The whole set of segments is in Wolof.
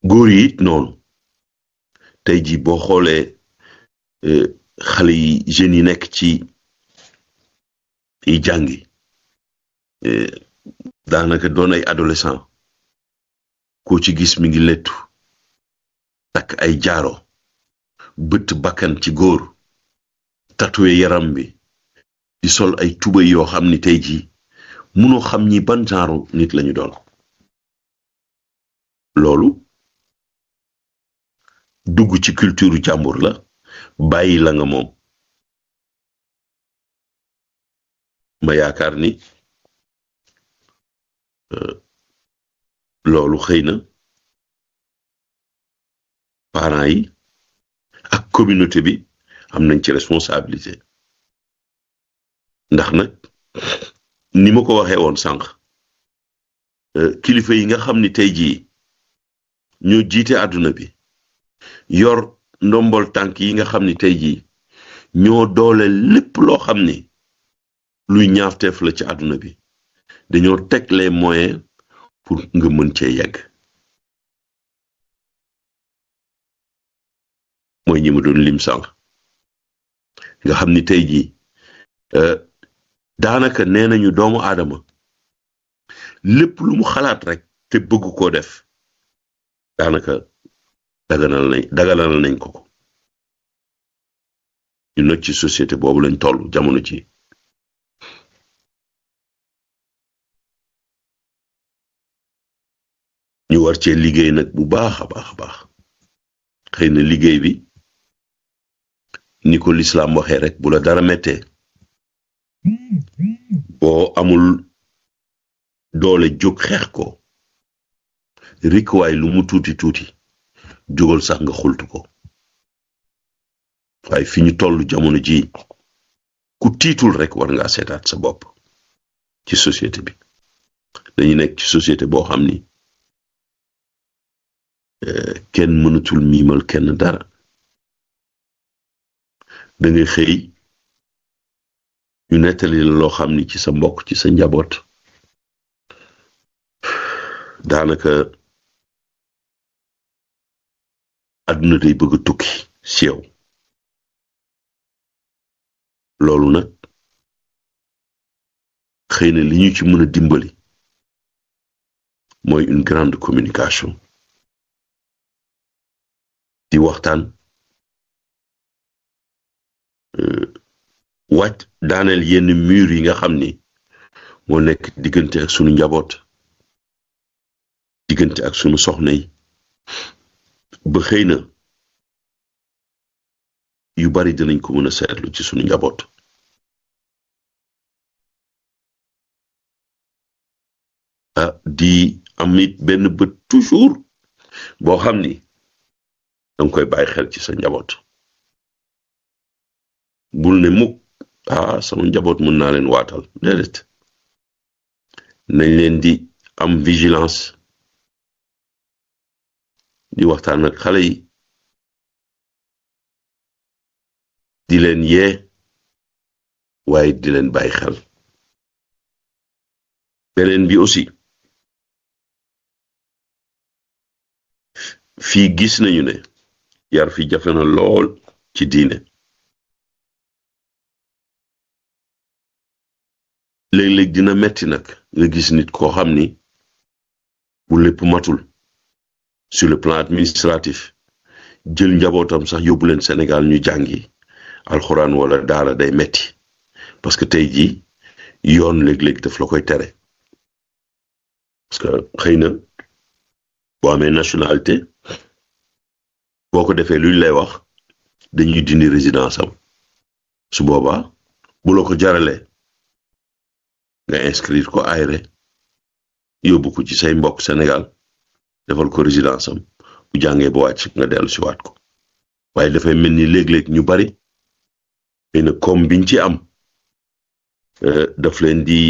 góor yi it noonu tey jii boo xoolee xale yi jeunes yi nekk ci yi jàngi daanaka doon ay adolescent koo ci gis mi ngi lettu takk ay jaaro bët bakkan ci góor tatoué yaram bi di sol ay tubay yoo xam ni tey jii munoo xam ñi ban genre nit lañu doon loolu dugg ci culture jàmbur la bàyyi la nga moom ma yaakaar ni loolu xëy na parents yi ak communauté bi am nañ ci responsabilité ndax nag ni ma ko waxee woon sànq kilifa yi nga xam ni tey jii ñoo jiite àdduna bi yor ndombol tànk yi nga xam ni tey jii ñoo doole lépp loo xam ni luy ñaafteef la ci àdduna bi dañoo teg les moyens pour nga mën cee yegg mooy ñi ma doon lim sànq nga xam ni tey jii daanaka nee nañu doomu aadama lépp lu mu xalaat rek te bëgg koo def daanaka daganal nañ daganal nañ ko ko ñu nag ci société boobu lañ toll jamono ci ñu war cee liggéey nag bu baax a baax a baax xëy na liggéey bi ni ko lislaam waxee rek bu la dara mettee boo amul doole jóg xeex ko rikwaay lu mu tuuti tuuti jógal sax nga xultu ko waaye fi ñu toll jamono ji ku tiitul rek war ngaa seetaat sa bopp ci société bi dañu nekk ci société boo xam ni kenn mënatul miimal kenn dara da ngay xëy ñu nettali la loo xam ni ci sa mbokk ci sa njaboot daanaka àdduna day bëgg a tukki si yow loolu nag xëy na li ñu ci mën a dimbali mooy une grande communication di waxtaan wàcc daaneel yenn mur yi nga xam ni moo nekk diggante ak sunu njaboot diggante ak sunu soxna yi ba xëy na yu bari dinañ ko mën a seetlu ci sunu njaboot ah di am it benn bët toujours boo xam ni danga koy bàyyi xel ci sa njaboot bul ne mukk ah sama njaboot mën naa leen waatal déedéet nañ leen di am vigilance di waxtaan ak xale yi di leen yee waaye di leen bàyyi xel beneen bi aussi fii gis nañu ne yar fi jafe na lool ci diine léeg-léeg dina metti nag nga gis nit koo xam ni bu lépp matul sur le plan administratif jël njabootam sax yóbbu leen Sénégal ñu jàngi alxuraan wala daara day metti parce que tey jii yoon léeg-léeg daf la koy tere parce que xëy na boo amee nationalité boo ko defee luñ lay wax dañuy dindi résidence am su boobaa bu la ko jaralee nga inscrire ko ayre yóbbu ko ci say mbokk Sénégal defal ko résidence am bu jàngee ba wàcc nga dellu si waat ko waaye dafay mel ni léeg-léeg ñu bari xëy na comme biñ ci am daf leen di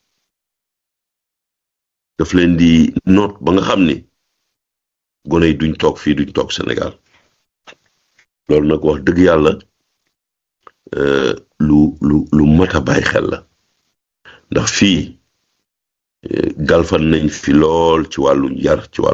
daf leen di noot ba nga xam ni gone yi duñ toog fii duñ toog Sénégal loolu nag wax dëgg yàlla lu lu lu mat a bàyyi xel la ndax fii galfan nañ fi lool ci wàllu yar ci wàllu